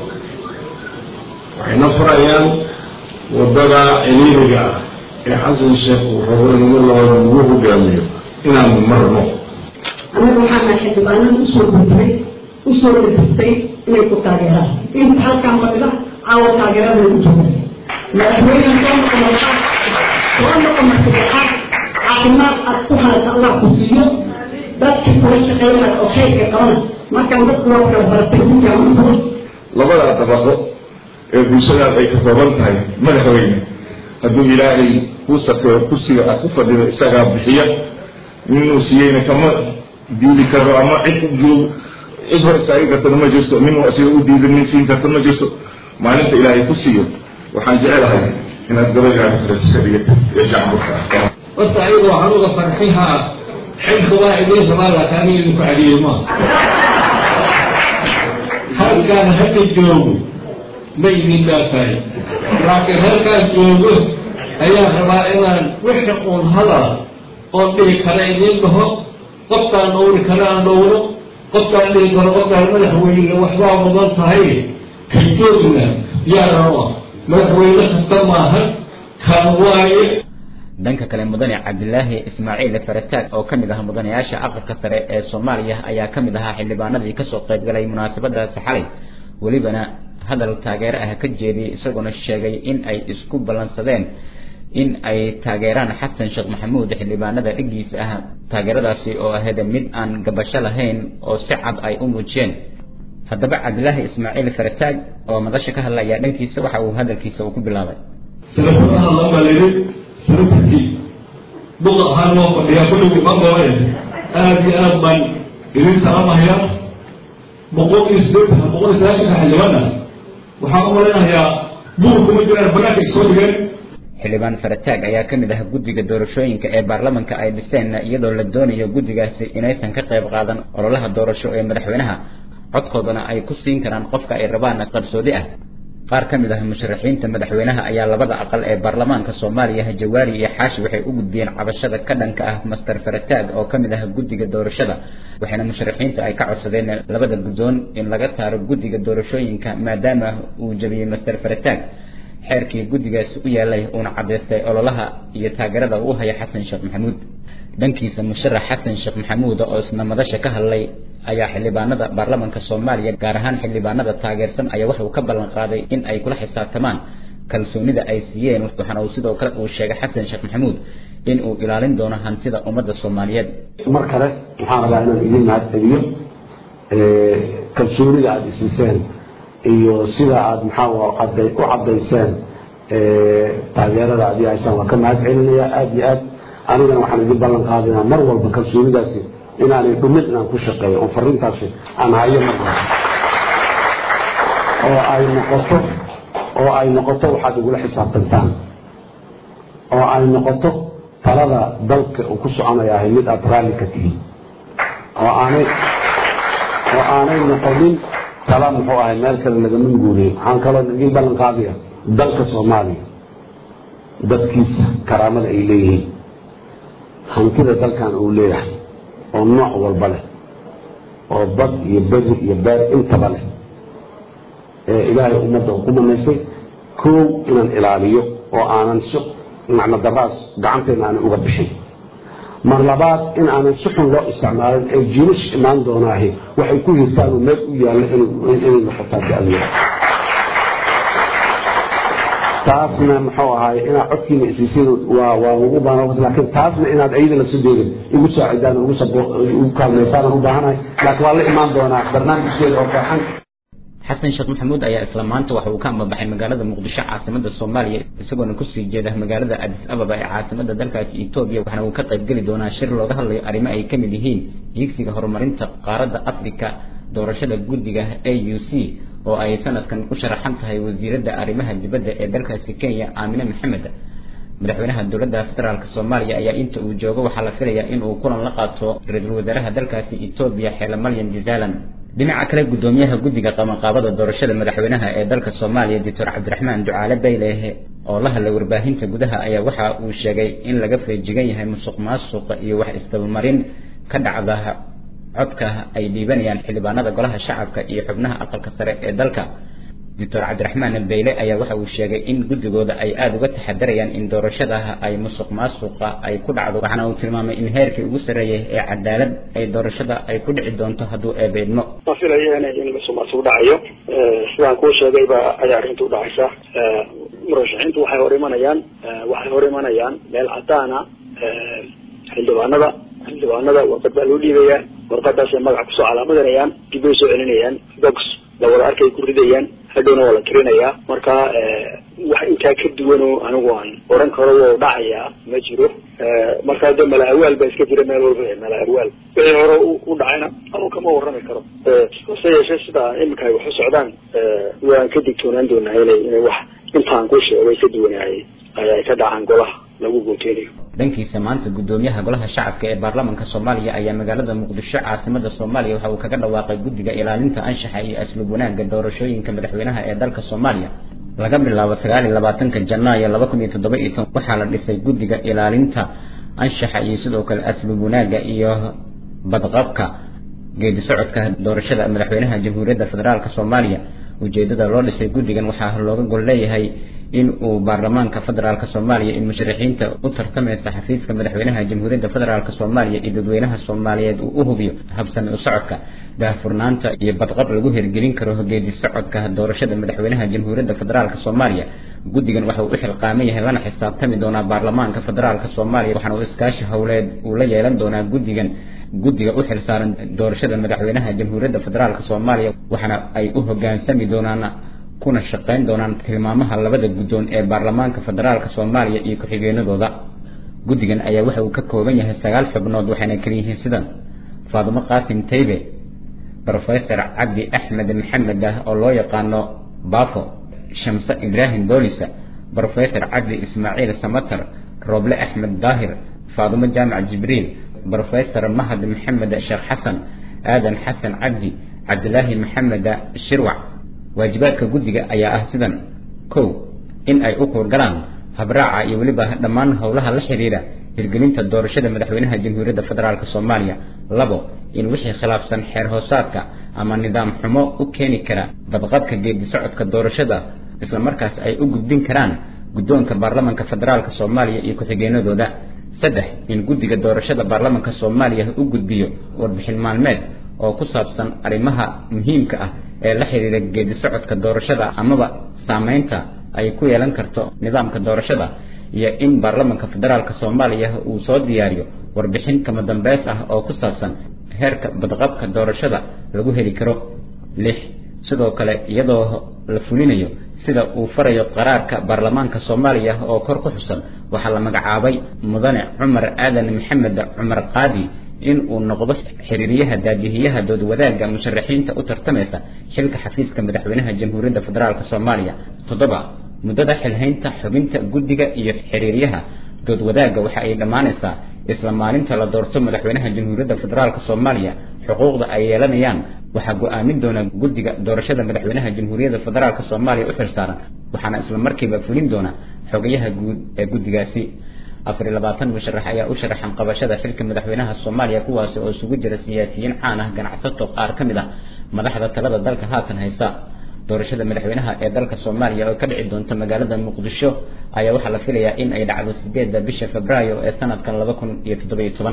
waxayna farayaan waddada ciriiriga ah ee xasan sheekh uu rabo in labada lagu hogaamiyo inaan marno anaga waxaana xildhibaanada usoo gurtay usoo dhadistay inay ku taageeraan inta halkaan fadhida caawa taageerada u jooga madaxweyne soo noqon soo noqon martigaxaad caafimaad aad ku hayata allah ku siiyo dadkii kula shaqeynaya oo khayrka qabana markaan dadku waa kala baratay si fiican u furo labada dabaqo ee bulshadaas ay ka kooban tahay madaxweyne hadduu ilaahay kuu sakeeyo kursiga aad ku fadhido isagaa bixiya ninuu siiyeyna kama diidi karo ama cid u joog cid hor istaagi kartana ma jirto minuu asiga u diido nin siin karta ma jirto maalinta ilaahay ku siiyo waxaan jecelahay inaad gabaygaada iska dhigata ee jacburka ah horta ayaga waxaan uga farxihaa xilka waa idiin rabaa laakiin aniga idinku celiyo ma halkaan hadda joogo ma idin dhaafay laakiin halkaan joogo ayaa rabaa inaan wixii uun hadala oon dhihi kara idiin dhaho qofkaan dhowri kara aan dhowro qofkaan dhihi karo qofkaan madaxweyne waxbaa mudan tahay ka joogna yaa raba madaxweyne kasta maahan kan waaye dhanka kale mudane cabdilaahi ismaaciil farataag oo ka mid ah mudanayaasha aqalka sare ee soomaaliya ayaa ka mid ahaa xildhibaanadii kasoo qayb galay munaasabadaasi xalay welibana hadal taageero ah ka jeediyey isagoona sheegay in ay isku ballansadeen in ay taageeraan xasan sheekh maxamuud xildhibaanada dhiggiisa ah taageeradaasi oo ahayd mid aan gabasho lahayn oo si cad ay u muujiyeen haddaba cabdilaahi ismaaciil farataag oo madasha ka hadlaya dhankiisa waxa uu hadalkiisa uu ku bilaabay sida furaha loo maleeyay sirtii buqa ahaan loo fadhiyaa kulligii ma goobeen aada iyo aad baan idin salaamahayaa boqol iyo siddeetan boqol iyo sagaashanka xildhibaana waxaan u maleynayaa buqa kuma jiraan banaanka isoo dhigeen xildhibaan farataag ayaa ka mid ah guddiga doorashooyinka ee baarlamanka ay dhiseen iyadoo la doonayo guddigaasi inaysan ka qayb qaadan ololaha doorasho ee madaxweynaha codkoodana ay ku siin karaan qofka ay rabaan qarsoodi ah qaar ka mid ah musharaxiinta madaxweynaha ayaa labada aqal ee baarlamaanka soomaaliya jawaari iyo xaashi waxay u gudbiyeen cabashada ka dhanka ah master farataag oo ka mid ah guddiga doorashada waxayna musharaxiinta ay ka codsadeen labada guddoon in laga saaro guddiga doorashooyinka maadaama uu jabiyey master farataag xeerkii guddigaasi u yaalay uuna caddaystay ololaha iyo taageerada uu haya xasan sheekh maxamuud dhankiisa musharax xasan sheekh maxamuud oo isna madasha ka hadlay ayaa xildhibaanada baarlamanka soomaaliya gaar ahaan xildhibaanada taageersan ayaa waxa uu ka ballan qaaday in ay kula xisaabtamaan kalsoonida ay siiyeen waxaana uu sidoo kale uu sheegay xasan sheekh maxamuud in uu ilaalin doono hantida ummadda soomaaliyeed mar kale waxaan rabaa inaan idin mahadceliyo kalsoonida aada isiiseen iyo sida aada maxaa u caddayseen taageerada aad haysaan waa ka mahad celinaya aada iyo aad anigana waxaan idin ballan qaadayaa mar walba kalsoonidaasi inaanay dhumin inaan ku shaqeeyo oo fariintaasi aan hayo mar walba oo ay noqoto oo ay noqoto waxaad igula xisaabtantaan oo ay noqoto talada dalka uu ku soconaya ahay mid aada raalli ka tihiin oo aanay oo aanay noqonin tala muxuu ahay meel kale lagama guuriyo waxaan kaloo idin ballan qaadaya dalka soomaaliya dadkiisa karaamada ay leeyihiin hantida dalkan uu leeyahay oo nooc walba leh oo bad iyo beri iyo beer intaba leh ee ilaahay ummadda uu ku manaystay koow inaan ilaaliyo oo aanan si macno daraas gacanteena aanan uga bixin mar labaad in aanan si xun loo isticmaalin ee jiilish imaan doonaahi waxay ku hirtaan oo meel u yaallo inay noqotaa da-diya taasna muxuu ahaay inaad codkiina isiisin waa waa ugu baahan laakiin taasna inaad ayada la sudeerin igu saacidaan ugu ugu kaalmaysaan u baahanahay laakiin waa la imaan doonaa barnaamijkeeda oo fiican xasan sheekh maxamuud ayaa isla maanta waxa uu ka ambabaxay magaalada muqdisho caasimada soomaaliya isagoona kusii jeeda magaalada adis ababa ee caasimada dalkaasi etoobiya waxaana uu ka qaybgeli doonaa shir looga hadlayo arrimo ay ka mid yihiin hiigsiga horumarinta qaaradda afrika doorashada guddiga a u c oo ay sanadkan u sharaxan tahay wasiiradda arrimaha dibadda ee dalkaasi kenya aamine maxamed madaxweynaha dowladda federaalk soomaaliya ayaa inta uu joogo waxaa la filayaa in uu kulan la qaato ra-iisul wasaaraha dalkaasi etoobiya xeele malyan jazaalan dhinaca kale guddoomiyaha guddiga qabanqaabada doorashada madaxweynaha ee dalka soomaaliya doctor cabdiraxmaan ducaale bayleh oo la hadlay warbaahinta gudaha ayaa waxa uu sheegay in laga feejigan yahay musuq maasuqa iyo wax isdabamarin ka dhacda codka ay dhiibanayaan xildhibaanada golaha shacabka iyo xubnaha aqalka sare ee dalka doctor cabdiraxmaan bayle ayaa waxa uu sheegay in guddigooda ay aada uga taxadarayaan in doorashada ay musuq maasuqa ay ku dhacdo waxaana uu tilmaamay in heerkii ugu sarreeyay ee cadaalad ay doorashada ay ku dhici doonto hadduu eebeydmo ma filayo in musuq maasuq dhacayo sidaan kuu sheegayba ayaa arrinta u dhacaysa murashaxiintu waxay hor imanayaan waxay hor imanayaan meel cadaana xildhibaanada xildhibaanada warqad baa loo dhiibayaa warqadaasay magaca kusoo calaamadanayaan dib bay soo celinayaan box la wada arkay ku ridayaan hadhowna waa la tirinayaa marka wax intaa ka duwanoo anigu aan oran karo wou dhacayaa ma jiro markaa de mala awaal baa iska jira meel walba mala awaal wixii hore u dhacayna anu kama warrami karo hase yeeshee sida iminka ay wax u socdaan waan ka digtoonaan doonaa inay inay wax intaan ku sheegay ka duwanaayay ay ka dhacaan golaha lagu gooteynayo dhankiisa maanta guddoomiyaha golaha shacabka ee baarlamaanka soomaaliya ayaa magaalada muqdisho caasimada soomaaliya waxa uu kaga dhawaaqay guddiga ilaalinta anshaxa iyo asluub wanaagga doorashooyinka madaxweynaha ee dalka soomaaliya laga bilaabo sagaal iyo labaatanka janaayo laba kun iyo toddoba iyo toban waxaa la dhisay guddiga ilaalinta anshaxa iyo sidoo kale asluub wanaagga iyo badqabka geedi socodka doorashada madaxweynaha jamhuuriyadda federaalk soomaaliya ujeedada loo dhisay guddigan waxaa looga gol leeyahay in uu baarlamaanka federaalk soomaaliya in musharaxiinta u tartamaysa xafiiska madaxweynaha jamhuuriyadda federaalk soomaaliya iyo dadweynaha soomaaliyeed uu u hubiyo habsami u socodka daahfurnaanta iyo badqab lagu hirgelin karo geedi socodka doorashada madaxweynaha jamhuuriyadda federaalk soomaaliya guddigan waxa uu u xilqaaman yahay lana xisaabtami doonaa baarlamaanka federaalk soomaaliya waxaana uu iskaashi howleed uu la yeelan doonaa guddigan guddiga u xilsaaran doorashada madaxweynaha jamhuuriyadda federaalk soomaaliya waxaana ay u hogaansami doonaan kuna shaqayn doonaan tilmaamaha labada guddoon ee baarlamaanka federaalk soomaaliya iyo ku-xigeenadooda guddigan ayaa waxa uu ka kooban yahay sagaal xubnood waxayna kala yihiin sidan faadumo qaasim taybe rofesor cabdi axmed maxamed ah oo loo yaqaano bafo shamse ibraahim boolisa rofesor cabdi ismaaciil samater roble axmed daahir faadumo jaamac jibriil rofesor mahad maxamed sheekh xasan aadan xasan cabdi cabdilaahi maxamed shirwac waajibaadka guddiga ayaa ah sidan kow in ay u kuurgalaan habraaca iyo weliba dhammaan howlaha la xiriira hirgelinta doorashada madaxweynaha jamhuuriyadda federaalk soomaaliya labo in wixii khilaafsan xeer hoosaadka ama nidaam xumo u keeni kara badqabka geedi socodka doorashada isla markaas ay u gudbin karaan guddoonka baarlamanka federaalk soomaaliya iyo ku-xigeenadooda saddex in guddiga doorashada baarlamanka soomaaliya u gudbiyo warbixin maalmeed oo ku saabsan arrimaha muhiimka ah ee la xiriira geedi socodka doorashada amaba saameynta ay ku yeelan karto nidaamka doorashada iyo in baarlamanka federaalk soomaaliya uu soo diyaariyo warbixin kama dambeys ah oo ku saabsan heerka badqabka doorashada lagu heli karo lix sidoo kale iyadoo la fulinayo sida uu farayo qaraarka baarlamaanka soomaaliya oo kor ku xusan waxaa la magacaabay mudane cumar aadan maxamed cumar qaadi in uu noqdo xiriiryaha daadihiyaha dood wadaagga musharaxiinta u tartamaysa xilka xafiiska madaxweynaha jamhuuriyadda federaalk soomaaliya toddoba muddada xilhaynta xubinta guddiga iyo xiriiryaha dood wadaagga waxa ay dhammaanaysaa isla maalinta la doorto madaxweynaha jamhuuriyadda federaalk soomaaliya xuquuqda ay yeelanayaan waxaa go-aamin doona guddiga doorashada madaxweynaha jamhuuriyadda federaalk soomaaliya u xilsaaran waxaana isla markiiba fulin doona xogayaha guud ee guddigaasi afar iyo labaatan musharax ayaa u sharaxan qabashada xilka madaxweynaha soomaaliya kuwaasi oo isugu jira siyaasiyiin caan ah ganacsato qaar ka mid ah madaxda talada dalka haatan haysa doorashada madaxweynaha ee dalka soomaaliya oo ka dhici doonta magaalada muqdisho ayaa waxaa la filayaa in ay dhacdo sideedda bisha februaayo ee sanadkan laba kun iyo toddobiyo toban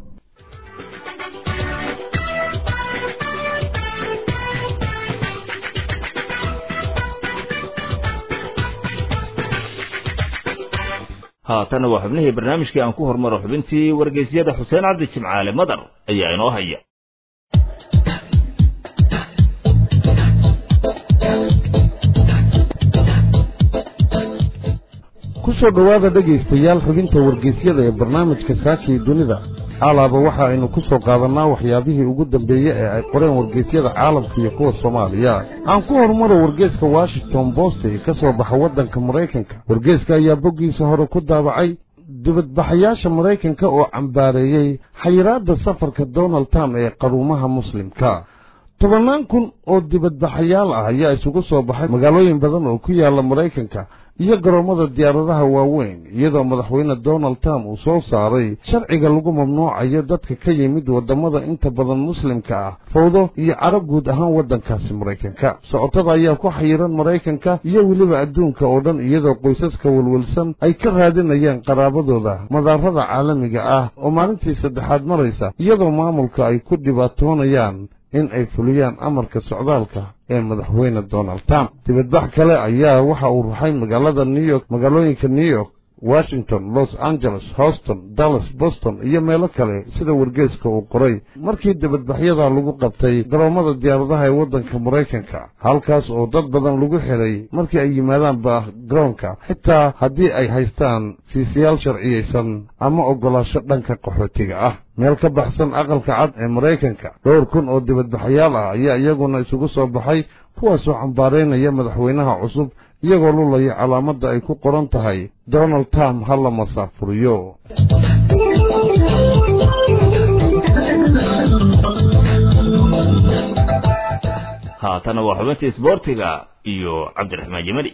haatana waa xubnihii barnaamijkii aan ku hormaro xubintii wargeysyada xuseen cabdi jimcaale madar ayaa inoo haya ku soo dhowaada dhegaystayaal xubinta wargeysyada ee barnaamijka saakii dunida alaaba waxa aynu ku soo qaadannaa waxyaabihii ugu dambeeye ee ay qoreen wargeysyada caalamka iyo kuwa soomaaliya aan ku horumaro wargeeska washington bost ee ka soo baxa waddanka maraykanka wargeeska ayaa boggiisa hore ku daabacay dibadbaxayaasha maraykanka oo cambaareeyey xayiraadda safarka donald trump ee qaruumaha muslimka tobannaan kun oo dibadbaxayaal ah ayaa isugu soo baxay magaalooyin badan oo ku yaalla maraykanka iyo garoommada diyaaradaha waaweyn iyadoo madaxweyne donald trump uu soo saaray sharciga lagu mamnuucayo dadka ka yimid waddamada inta badan muslimka ah fawdo iyo carab guud ahaan waddankaasi maraykanka socotada ayaa ku xayiran maraykanka iyo weliba adduunka oo dhan iyadoo qoysaska welwelsan ay ka raadinayaan qaraabadooda madaarada caalamiga ah oo maalintii saddexaad maraysa iyadoo maamulka ay ku dhibaatoonayaan in ay fuliyaan amarka socdaalka ee madaxweyne donald trump dibadbax kale ayaa waxa uu ruxay magaalada new york magaalooyinka new york washington los angeles houston dallas boston iyo meelo kale sida wargeeska uu qoray markii dibadbaxyada lagu qabtay garoommada diyaaradaha ee waddanka maraykanka halkaas oo dad badan lagu xidhay markii ay yimaadaanba garoonka xitaa haddii ay haystaan fiisayaal sharciyaysan ama oggolaasho dhanka qaxootiga ah meel ka baxsan aqalka cad ee maraykanka dhowr kun oo dibadbaxyaal ah ayaa iyaguna isugu soo baxay kuwaasoo cambaaraynaya madaxweynaha cusub iyagoo lulaya calaamadda ay ku qoran tahay donald trump ha la masaafuriyo haatana waa xubintii isboortiga iyo cabdiraxmaan jemali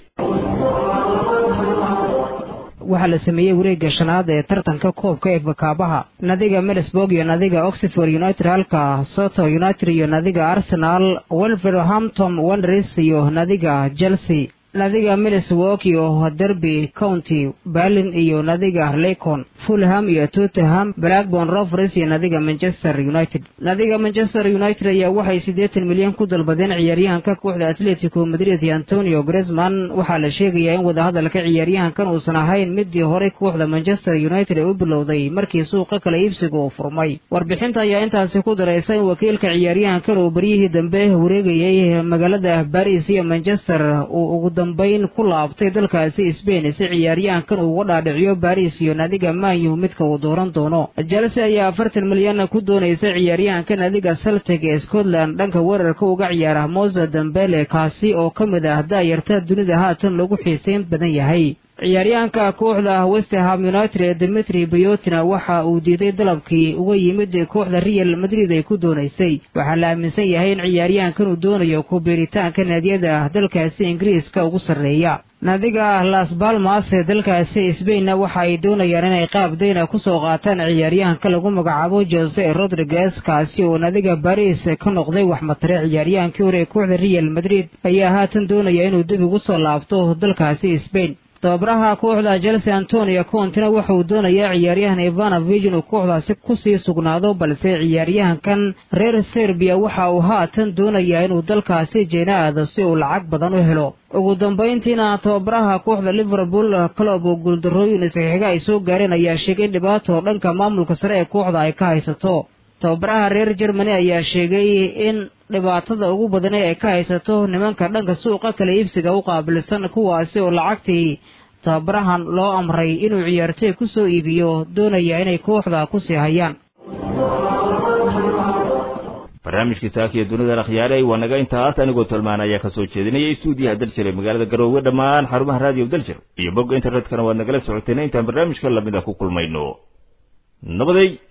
waxaa la sameeyey wareegga shanaad ee tartanka koobka ee bakaabaha nadiga middlesburg iyo nadiga oxford united halka soto united iyo nadiga arsenal wolverhampton wanderers iyo nadiga chelsea nadiga middlesburg iyo derby county berlin iyo nadiga lacon fulham iyo tottenham blackburn rovers iyo nadiga manchester united nadiga manchester united ayaa waxay siddeetan milyan ku dalbadeen ciyaaryahanka kooxda atletico madrid iyo antonio gresman waxaa la sheegayaa in wadahadalka ciyaaryahankan uusan ahayn midii horey kooxda manchester united ee u bilowday markii suuqa kala iibsiga uu furmay warbixinta ayaa intaasi ku daraysa in wakiilka ciyaaryahankan uu beryihii dambe wareegayay magaalada baris iyo manchester uu ugu dambayn ku laabtay dalkaasi sbain si ciyaaryahankan uu uga dhaadhiciyo baris iyo nadiga manyu midka uu dooran doono chelsea ayaa afartan milyan ku doonaysa ciyaaryahanka nadiga celtic ee scotland dhanka weerarka uga ciyaara mose dambele kaasi oo ka mid ah daayarta dunida haatan lagu xiiseyn badan yahay ciyaaryahanka kooxda westerham united ee dimitri bayotina waxa uu diiday dalabkii uga yimid kooxda real madrid ay ku doonaysay waxaa la aaminsan yahay in ciyaaryahankan uu doonayo ku biiritaanka naadiyada dalkaasi ingiriiska ugu sarreeya naadiga las balmas ee dalkaasi sbainna waxa ay doonayaan inay qaab dayna kusoo qaataan ciyaaryahanka lagu magacaabo jose rodriguez kaasi oo naadiga baris ka noqday waxmatare ciyaaryahankii hore ee kooxda real madrid ayaa haatan doonaya inuu dib ugu soo laabto dalkaasi sbain tababaraha kooxda chelsea antonio contina waxa uu doonayaa ciyaaryahan ivanovig inuu kooxdaasi kusii sugnaado balse ciyaaryahankan reer serbiya waxa uu haatan doonayaa inuu dalkaasi jeena aado si uu lacag badan u helo ugu dambayntiina tababaraha kooxda liverpool club oo guuldarrooyin isxixiga ay soo gaareen ayaa sheegay in dhibaato dhanka maamulka sare ee kooxda ay ka haysato tababaraha reer germany ayaa sheegay in dhibaatada ugu badani ay ka haysato nimanka dhanka suuqa kala iibsiga u qaabilsan kuwaasi oo lacagtii tababarahan loo amray inuu ciyaartoy ku soo iibiyo doonaya inay kooxda ku sii hayaan barnaamijkii saakiya dunida akhyaaray waa naga intaas anigoo tolmaan ayaa ka soo jeedinaya stuudiyaha daljir ee magaalada garoowe dhammaan xarumaha raadiyo daljir iyo bogga internetkana waad nagala socoteen intaan barnaamijka lamida ku kulmayno nabaday